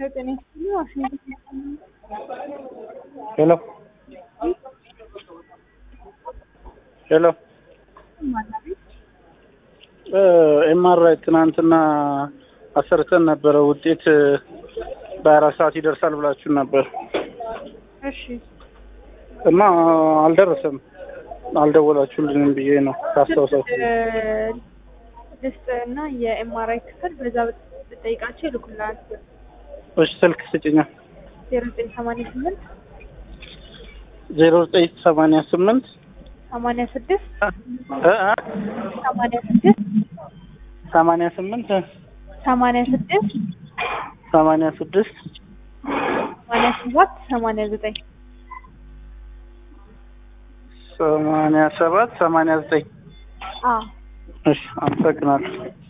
ጤና ይስጥልኝ ዋሽንግተን ሄሎ ሄሎ ኤምአርአይ ትናንትና አሰርተን ነበረ። ውጤት በአራት ሰዓት ይደርሳል ብላችሁን ነበር እሺ እና አልደረሰም። አልደወላችሁልንም ብዬ ነው ካስታውሳችሁ። ልስጥ እና የኤምአርአይ ክፍል በዛ ብጠይቃቸው ይልኩልሃል። እሺ ስልክ ስጭኛ። ዜሮ ዘጠኝ ሰማንያ ስምንት ዜሮ ዘጠኝ ሰማንያ ስምንት ሰማንያ ስድስት እ እ ሰማንያ ስድስት ሰማንያ ስምንት ሰማንያ ስድስት ሰማንያ ስድስት ሰማንያ ሰባት ሰማንያ ዘጠኝ ሰማንያ ሰባት ሰማንያ ዘጠኝ አዎ እሺ አመሰግናለሁ።